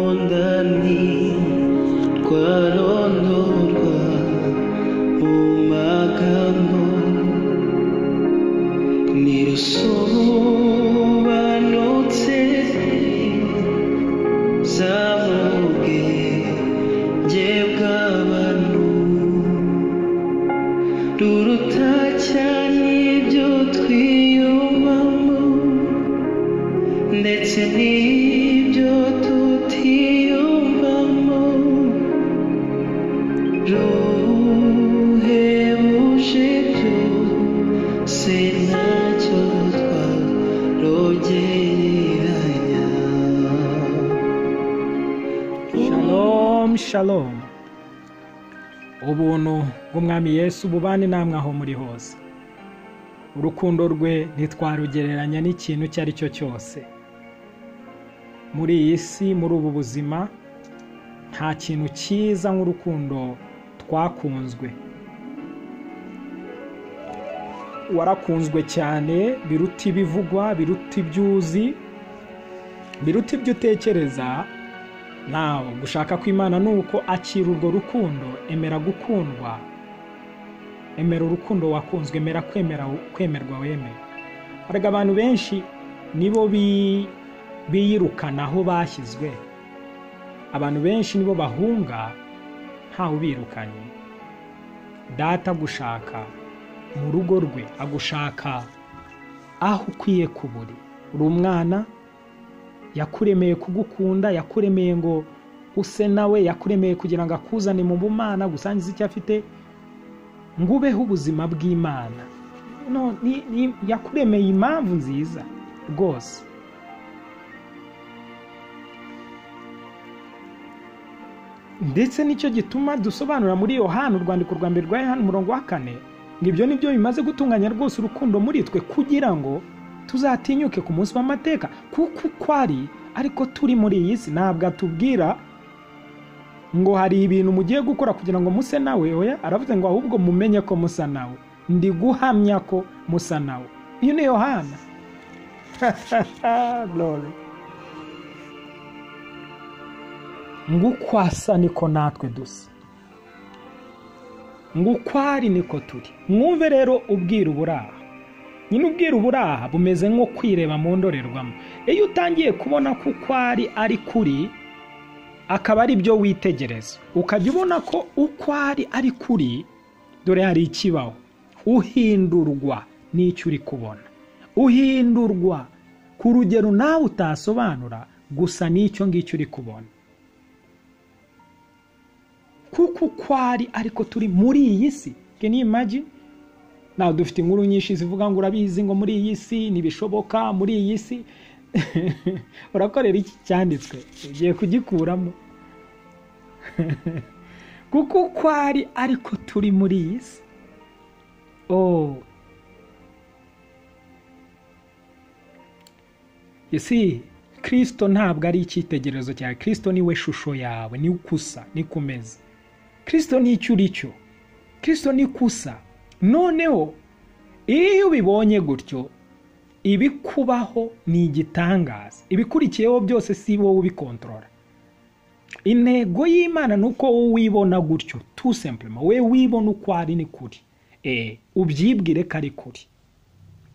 공헌단이 과론론과 음악한 놈 니로 소한 노트에 사모게 제가만 놈 루루타 찬이 좋트요 맘몸 Netse nibyo tutiyumvamo ruhebuje byose ntacyo twarogereranya Shalom shalom ubuntu bw'umwami yesu bubane namwe aho muri hose urukundo rwe ntitwarugereranya n'ikintu icyo ari cyo cyose muri iyi si muri ubu buzima nta kintu cyiza nk'urukundo twakunzwe warakunzwe cyane biruta ibivugwa biruta ibyo uzi biruta ibyo utekereza nawe gushaka kw'imana ni uko akira urwo rukundo emera gukundwa emera urukundo wakunzwe emera kwemera kwemerwa wemera erega abantu benshi nibo bi- biyirukana aho bashyizwe abantu benshi nibo bahunga ntawe ubirukanye data agushaka mu rugo rwe agushaka aho ukwiye kuburi uri umwana yakuremeye kugukunda yakuremeye ngo use nawe yakuremeye kugira ngo akuzane mu bumana gusangiza icyo afite ngo ubeho ubuzima bw'imana No, ni- ni- yakuremeye impamvu nziza rwose ndetse nicyo gituma dusobanura muri yohani urwandiko rwa mbere rwa yohani umurongo wa kane ngo ibyo ni byo bimaze gutunganya rwose urukundo muri twe kugira ngo tuzatinyuke ku munsi w'amateka kuko uko ari ariko turi muri iyi si ntabwo atubwira ngo hari ibintu mugiye gukora kugira ngo muse nawe oya aravuze ngo ahubwo mumenye ko musa nawe ndi guhamya ko musa nawe uyu ni yohana Glory. ngo uko asa niko natwe dusa ngo uko ari niko turi mwumve rero ubwira uburaha nyine ubwira uburaha bumeze nko kwireba mu ndorerwamo iyo utangiye kubona ko uko ari ari kuri akaba ari byo witegereza ukajya ubona ko uko ari ari kuri dore hari ikibaho uhindurwa n'icyo uri kubona uhindurwa ku rugero nawe utasobanura gusa n'icyo ngicyo uri kubona kuko uko ari ariko turi muri iyi si can you imagine nawe dufite inkuru nyinshi zivuga ngo urabizi ngo muri iyi si ntibishoboka muri iyi si urakorera iki cyanditswe ugiye kugikuramo kuko uko ari ariko turi muri iyi si oh you see kirisito ntabwo ari icyitegererezo cyawe kirisito niwe shusho yawe ni ukusa ni kumeze kirisito ni icyo uri cyo kirisito ni kusa noneho iyo ubibonye gutyo ibikubaho ni igitangaza ibikurikiyeho byose si wowe ubikontorora intego y'imana ni uko wowe wibona gutyo tu sempurema we wibona uko ari ni kuri Eh, ubyibwire ko ari kuri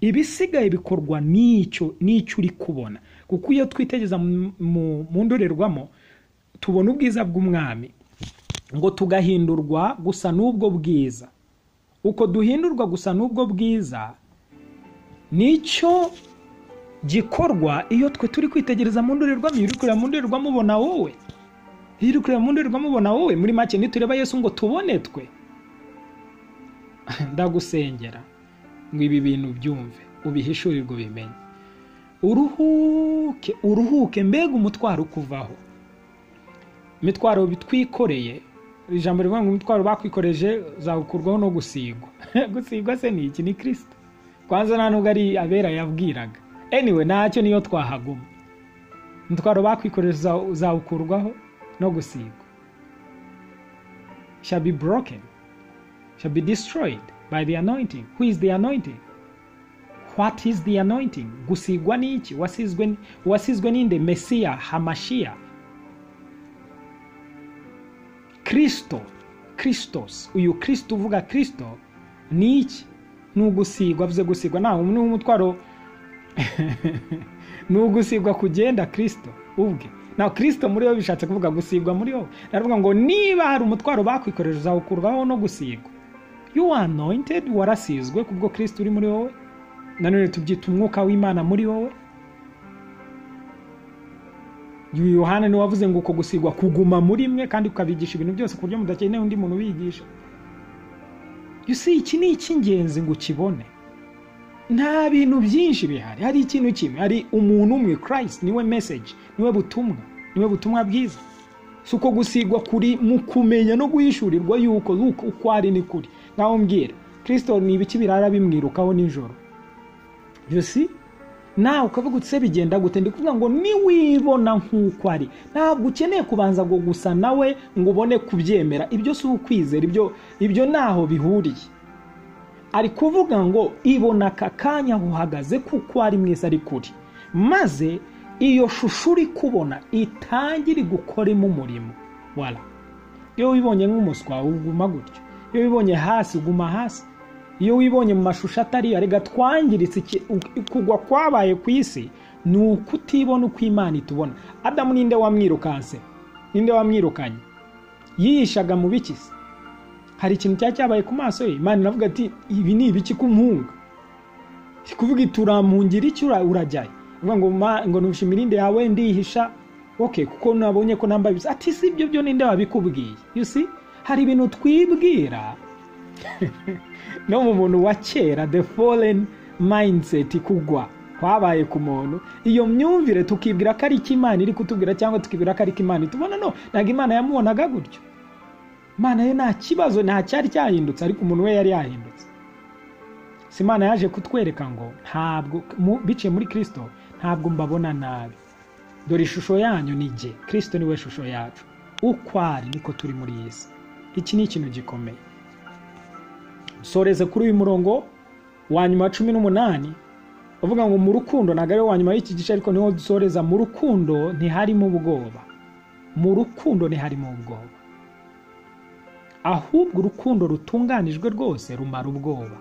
ibisigaye bikorwa n'icyo n'icyo uri kubona kuko iyo twitegereza mu- mu- mu ndorerwamo tubona ubwiza bw'umwami ngo tugahindurwa gusa n'ubwo bwiza uko duhindurwa gusa n'ubwo bwiza nicyo gikorwa iyo twe turi kwitegereza mu ndorerwamo iyo uri kureba mu ndorerwamo ubona wowe iyo uri kureba mu ndorerwamo ubona wowe muri make nitureba yesu ngo tubone twe ndagusengera ngo ibi bintu byumve ubihishurirwe ubimenye uruhuke uruhuke mbega umutwaro ukuvaho imitwaro bitwikoreye ijambo rivuga ngo umutwaro bakwikoreje zawukurwaho no gusigwa gusigwa se ni iki ni kirisita kwanza nta nubwo ari abera yabwiraga anyway ntacyo niyo twahaguma umutwaro bakwikoreje uzaw- uzawukurwaho no gusigwa shall be broken shall be destroyed by the anointing. Who is the anointing? what is the anointing gusigwa ni iki wasizwe ni- wasizwe ninde mesiya hamashiya kristo kristos uyu kristo uvuga kristo ni iki ni ugusigwa avuze gusigwa nta ni umutwaro ni ugusigwa kugenda kristo ubwe na kristo muri wowe bishatse kuvuga gusigwa muri wowe ndavuga ngo niba hari umutwaro bakwikorera uzawukurwaho no gusigwa you are anointed warasizwe kubwo kristo uri muri wowe nanone tubyita umwuka w'imana muri wowe uyu yohana niwe wavuze ngo uko gusigwa kuguma muri mwe kandi ukabigisha ibintu byose ku buryo mudakeneye undi muntu ubigisha you see iki ni icy'ingenzi ngo ukibone nta bintu byinshi bihari hari ikintu kimwe hari umuntu umwe christ niwe message niwe butumwa niwe butumwa bwiza si uko gusigwa kuri mu kumenya no guhishurirwa yuko yuko uko ari ni kuri ngaho mbwira kristo ni ibiki birara bimwirukaho nijoro you see nawe ukavuga utse bigenda gute ndi kuvuga ngo niwibona nk'uko ari ntabwo ukeneye kubanza ngo gusa nawe ngo ubone kubyemera ibyo si ukwizera ibyo ibyo ntaho bihuriye ari kuvuga ngo ibona aka kanya aho uhagaze kuko ari mwiza ari kuri maze iyo shusho uri kubona itangire gukoremo umurimo wara iyo wibonye nk'umuswa uguma gutyo iyo wibonye hasi uguma hasi iyo wibonye mu mashusho atari yo reka twangiritse iki- u- kugwa kwabaye ku isi ni ukutibona uko imana itubona adamu ninde wamwirukanse ninde wamwirukanye yihishaga mu biki se hari ikintu cyari cyabaye ku maso ye imana iravuga ati ibi ni ibiki kumpunga iri kuvuga iti urampungira iki ura- urajyayo ivuga ngo "Ma- ngo nusha imirinde yawe ndihisha ok kuko nabonye ko nambaye ibisa ati si ibyo byo ninde wabikubwiye you see hari ibintu twibwira no mu muntu wa kera the foreign mindset kugwa kwabaye ku muntu iyo myumvire tukibwira ko ari iki imana iri kutubwira cyangwa tukibwira ko ari iki imana itubona no ntabwo imana yamubonaga gutyo imana yo nta kibazo nta cyari cyahindutse ariko umuntu we yari yahindutse si imana yaje kutwereka ngo ntabwo mu- biciye muri kirisito ntabwo mbabona nabi dore ishusho yanyu ni jye kirisito niwe shusho yacu uko ari niko turi muri iyi si iki ni ikintu gikomeye soreze kuri uyu murongo wa nyuma wa cumi n'umunani uvuga ngo mu rukundo ntabwo ari wo wa nyuma y'iki gice ariko niho dusoreza mu rukundo ntiharimo ubwoba mu rukundo ntiharimo ubwoba ahubwo urukundo rutunganijwe rwose rumara ubwoba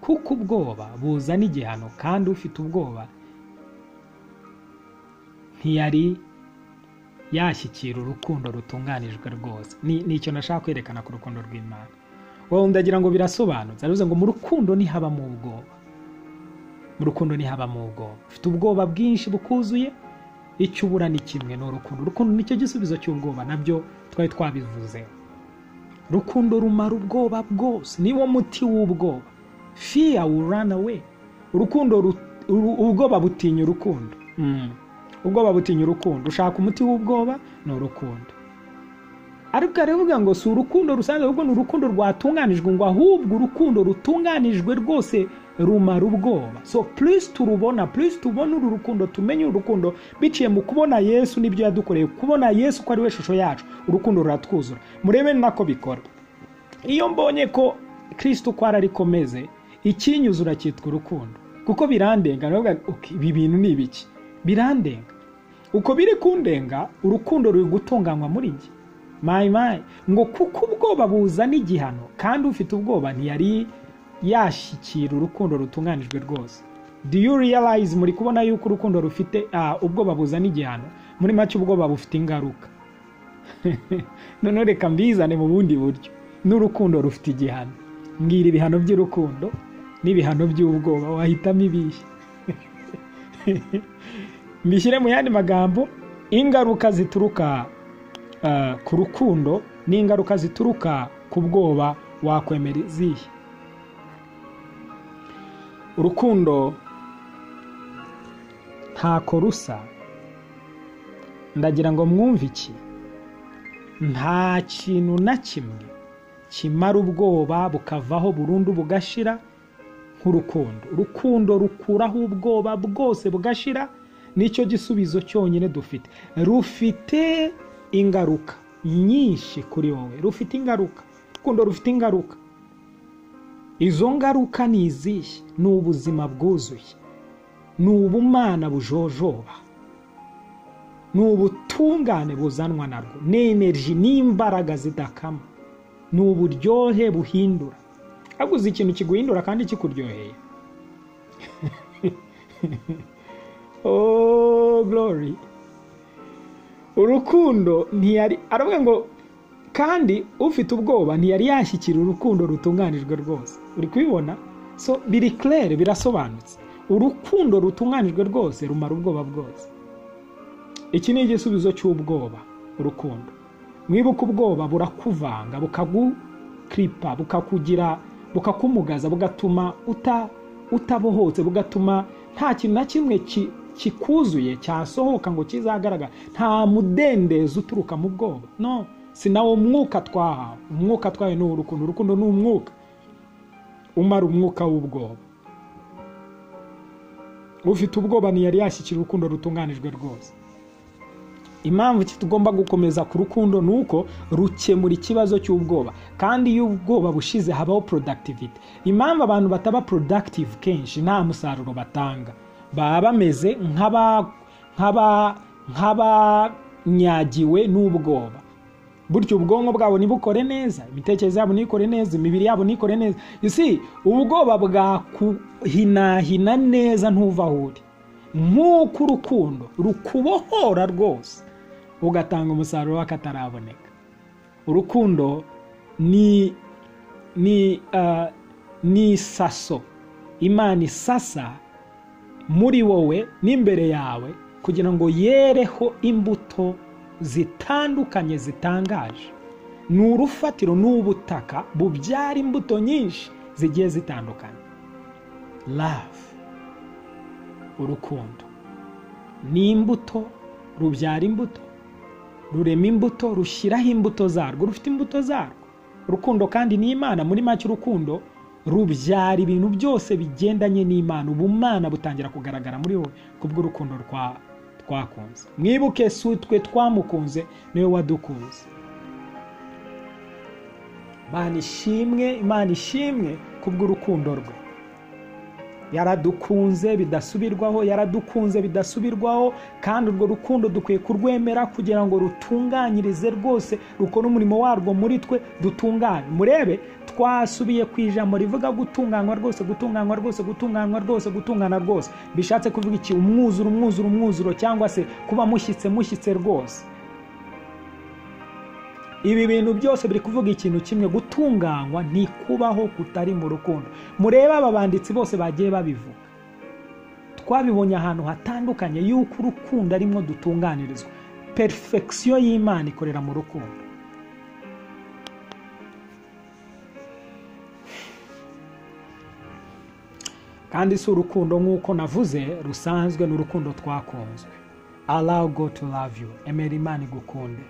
kuko ubwoba buzana igihano kandi ufite ubwoba ntiyari yashyikira urukundo rutunganijwe rwose ni ni icyo nashaka kwerekana ku rukundo rw'imana wowe ndagira ngo birasobanutse aravuze ngo mu rukundo ntihabamo ubwoba mu rukundo ntihabamo ubwoba ufite ubwoba bwinshi bukuzuye icyo ubura ni kimwe ni urukundo urukundo nicyo gisubizo cy'ubwoba nabyo twari twabivuzeho rukundo rumara ubwoba bwose niwo muti w'ubwoba fear will run away urukundo ru- uru- ubwoba butinya urukundo Mm. ubwoba butinya urukundo ushaka umuti w'ubwoba ni urukundo ariko aravuga ngo si urukundo rusanzwe ahubwo ni urukundo rwatunganijwe ngo ahubwo urukundo rutunganijwe rwose rumara ubwoba so please turubona please tubone uru rukundo tumenye uru rukundo biciye mu kubona yesu n'ibyo yadukoreye kubona yesu ko ari we shusho yacu urukundo ruratwuzura murebe nako bikora iyo mbonye ko kirisito uko ari ariko meze ikinyuzura cyitwa urukundo kuko birandenga ndavuga ngo, "Okay, ibi bintu ni ibiki birandenga uko biri kundenga urukundo ruri gutunganywa muri njye mayi mayi ngo kuko ubwoba buzana igihano kandi ufite ubwoba ntiyari yashyikira urukundo rutunganijwe rwose do you realize muri kubona yuko urukundo rufite ah, ubwoba buzana igihano muri make ubwoba bufite ingaruka noneho reka mbizane mu bundi buryo n'urukundo rufite igihano mbwira ibihano by'urukundo n'ibihano by'ubwoba wahitamo ibihe mbishyire mu yandi magambo ingaruka zituruka ah, ku rukundo n'ingaruka zituruka ku bwoba wakwemera izihe urukundo ntako rusa ndagira ngo mwumve iki nta kintu na kimwe kimara ubwoba bukavaho burundu bugashira nk'urukundo urukundo rukuraho ubwoba bwose bugashira nicyo gisubizo cyonyine dufite rufite ingaruka nyinshi kuri wowe rufite ingaruka urukundo rufite ingaruka izo ngaruka ni izihe ni ubuzima bwuzuye ni ubumana bujojoba ni ubutungane buzanwa narwo ni energy n'imbaraga zidakama ni uburyohe buhindura haguze ikintu kiguhindura kandi kikuryoheye oh glory urukundo ntiyari aravuga ngo kandi ufite ubwoba ntiyari yashyikira urukundo rutunganijwe rwose uri kubibona so biri claire birasobanutse urukundo rutunganijwe rwose rumara ubwoba bwose iki ni igisubizo cy'ubwoba urukundo mwibuke ubwoba burakuvanga bukagukripa bukakugira bukakumugaza bugatuma uta utabohotse bugatuma nta kintu na kimwe kikuzuye cyasohoka ngo kizagaragara nta mudendezo uturuka mu bwoba no si nawo mwuka twahawe umwuka twahawe ni urukundo urukundo ni umwuka umara umwuka w'ubwoba ufite ubwoba ntiyari yashyikira urukundo rutunganijwe rwose impamvu tugomba gukomeza ku rukundo ni uko rukemura ikibazo cy'ubwoba kandi iyo ubwoba bushize habaho productivity impamvu abantu bataba productive kenshi nta musaruro batanga baba bameze nk'abanyagiwe n'ubwoba buryo ubwonko bwabo ntibukore neza imitekerereze yabo ntikore neza imibiri yabo ntikore neza isi ubwoba bwakuhinahina neza ntuva aho uri nk'uko urukundo rukubohora rwose ugatanga umusaruro w'akataraboneka urukundo ni ni ni isaso imana isasa muri wowe n'imbere yawe kugira ngo yereho imbuto zitandukanye zitangaje ni urufatiro n'ubutaka bubyara imbuto nyinshi zigiye zitandukanye love urukundo ni imbuto rubyara imbuto rurema imbuto rushyiraho imbuto zarwo rufite imbuto zarwo urukundo kandi ni imana muri make urukundo rubyara ibintu byose bigendanye n'imana ubumana butangira kugaragara muri wowe kubw'urukundo rwawe twakunze mwibuke si twe twamukunze niwe wadukunze imana ishimwe imana ishimwe kubw'urukundo rwe yaradukunze bidasubirwaho yaradukunze bidasubirwaho kandi urwo rukundo dukwiye kurwemera kugira ngo rutunganyirize rwose rukore umurimo warwo muri twe dutungane murebe twasubiye ku ijambo rivuga gutunganywa rwose gutunganywa rwose gutunganywa rwose gutungana rwose bishatse kuvuga iki umwuzuro umwuzuro umwuzuro cyangwa se kuba mushyitse mushyitse rwose ibi bintu byose biri kuvuga ikintu kimwe gutunganywa ntikubaho kutari mu rukundo murebe aba banditsi bose bagiye babivuga twabibonye ahantu hatandukanye y'uko urukundo arimwo dutunganirizwa perifegisiyo y'imana ikorera mu rukundo kandi si urukundo nk'uko navuze rusanzwe ni urukundo twakunzwe allow God to love you emera imana igukunde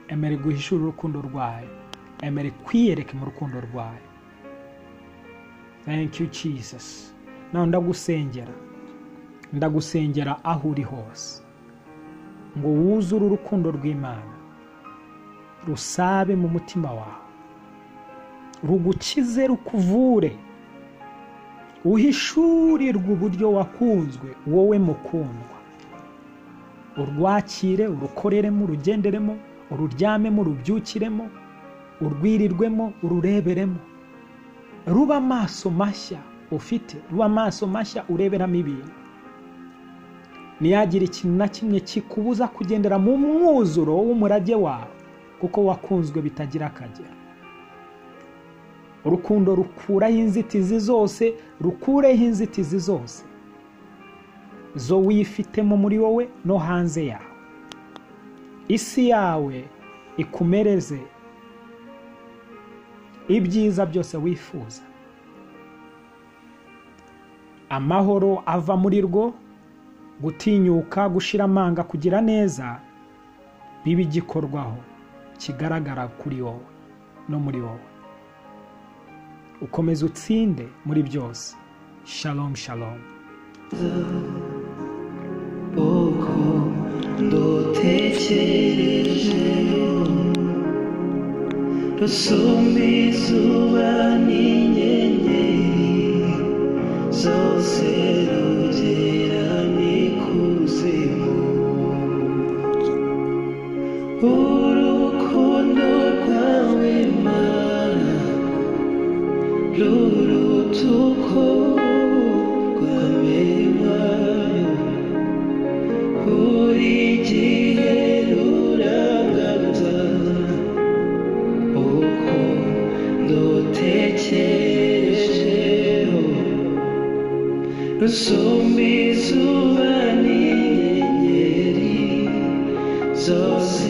emera iguhishura urukundo rwayo emera kwiyereke mu rukundo rwayo thank you jesus nawe ndagusengera ndagusengera aho uri hose ngo wuzure urukundo rw'imana rusabe mu mutima wawe rugukize rukuvure uhishurirwe uburyo wakunzwe wowe mukundwa urwakire urukoreremo urugenderemo ururyamemo urubyukiremo urwirirwemo urureberemo ruba amaso mashya ufite ruba amaso mashya ureberamo ibintu ntiyagira ikintu na kimwe kikubuza kugendera mu mwuzuro w'umurage wawe kuko wakunzwe bitagira akagera urukundo rukuraho inzitizi zose rukureho inzitizi zose zo wifitemo muri wowe no hanze yawe isi yawe ikumereze ibyiza byose wifuza amahoro ava muri rwo gutinyuka gushira amanga kugira neza biba igikorwaho kigaragara kuri wowe no muri wowe ukomeze utsinde muri byose shalom shalom kuko ndutekereje basumba izuba n'inyenyeri zose rugera n'ikuzimu urukundo rwawe mana ruruta uko rwamenywayo buri gihe rurangaza uko ndutekerejeho rusumba izuba n'inyenyeri zose